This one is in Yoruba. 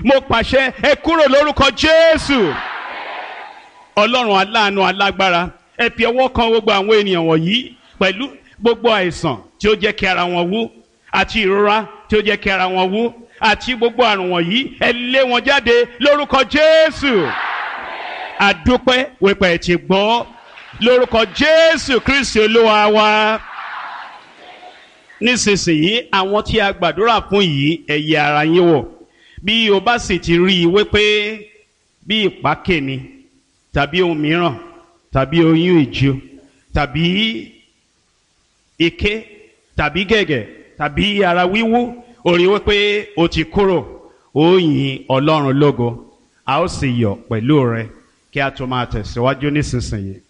mo pàṣẹ ẹ kúrò lórúkọ jésù ọlọ́run aláàánú alágbára ẹ fi ọwọ́ kan gbogbo àwọn ènìyàn wọ̀nyí pẹ̀lú gbogbo àìsàn tí ó jẹ́ kí ara wọn wú àti ìrora tí ó jẹ́ kí ara wọn wú àti gbogbo àrùn wọ̀nyí ẹ lé wọn jáde lórúkọ jésù àdúpẹ́ wípé ẹ ti gbọ́ lórúkọ jésù kristi olúwa wa nísinsìnyí àwọn tí a gbàdúrà fún yìí ẹ yẹ ara yín wò bí o bá sì ti rí i wípé bí ìpákè ni tàbí ohun mìíràn tàbí oyún ìju tàbí ike tàbí gẹ̀gẹ̀ tàbí ara wíwú ó rí wípé o ti kúrò ó yin ọlọ́run lógo a ó sì yọ̀ pẹ̀lú rẹ kí a tó máa tẹ̀síwájú nísinsìnyí.